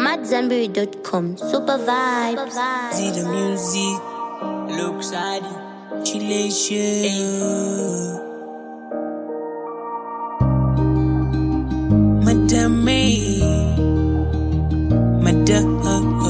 AmadZanbury.com. Super vibes. See the music, Look side, chillation. Madame, Madame.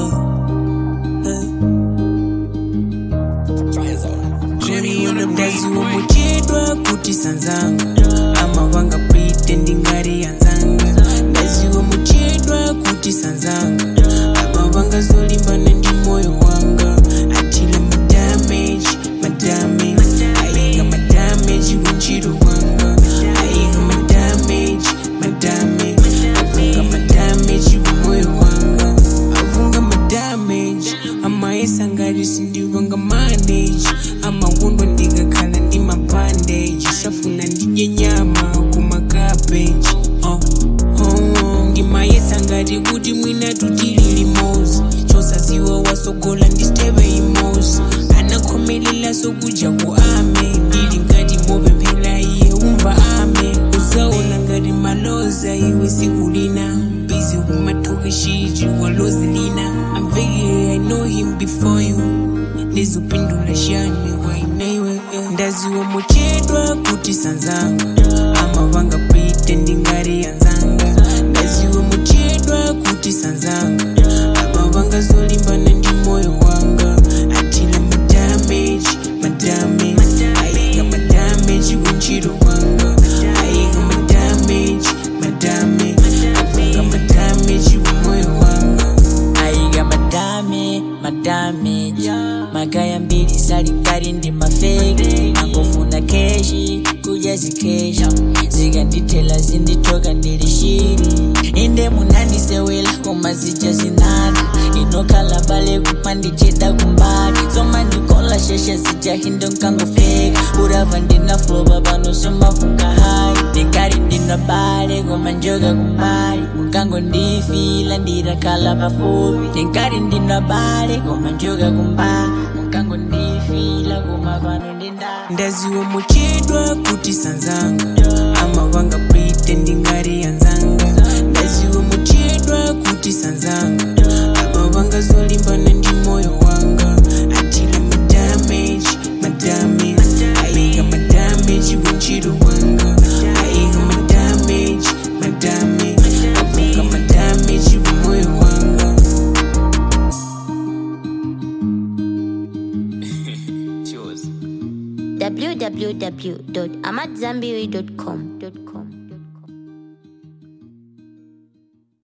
mdazi womuchedwa kuti sanzanga amavanga pretending ari yanzanga ndazi womuchedwa kuti sanzanga amavanga zolimbana ndi moyo wanga atila madamage madamage aiga madamage kunchiro wanga aiga madamage madamage avunga madamage kumoyo wanga avunga madamage amaesangari sindivanga manage amawundo ndikakhala ndi mabandage safuna ndidye nyama kumakabeji oh, oh, oh. ndimayesangati kuti mwina tutilili mosi chosaziwa wasogola ndisteve imosi anakhomelela sokudya ku ame ndili ngati mopemphera iye umva ame usaona ngati maloza iwe sikulina bizi kumathokeshiji walozilina amvekile i know him before you ndizopindula shani wainaiwe ndaziwa muchedwa kuti sanzanga amavanga pretending ari yanzanga ndaziwa muchedwa kuti sanzanga amavanga zolimbana ndi moyo wanga atila madamage madamage aiga madamage kunchiro wanga aiga madamage madamage avunga madamage kumoyo wanga aiga madame madame magaya mbili salikali ndi mafeki angofuna keshi kuja zikesha zikandithela zinditoka ndilishiri inde munandisewela koma zija zinada inokhala bale kupandicheda kumbali zoma ndikola sheshe zija hinde nkangofeka urava ndinaflopa pano somafunga hai ndikali ndinabale koma njoka kumbali mukango ndifila ndirakhala pafupi ndikali ndinabale koma njoka kumbali mukango ndifila koma pano ndindali ndaziwa muchedwa kuti sanzanga amavanga pretending ari yanzanga ndaziwa muchedwa kuti sanzanga amavanga zolimbana ndi moyo wanga atila madamage madamage aiga madamage kunchiro wanga aiga madamage madamage avunga madamage kumoyo wanga www.amadzanbury.com.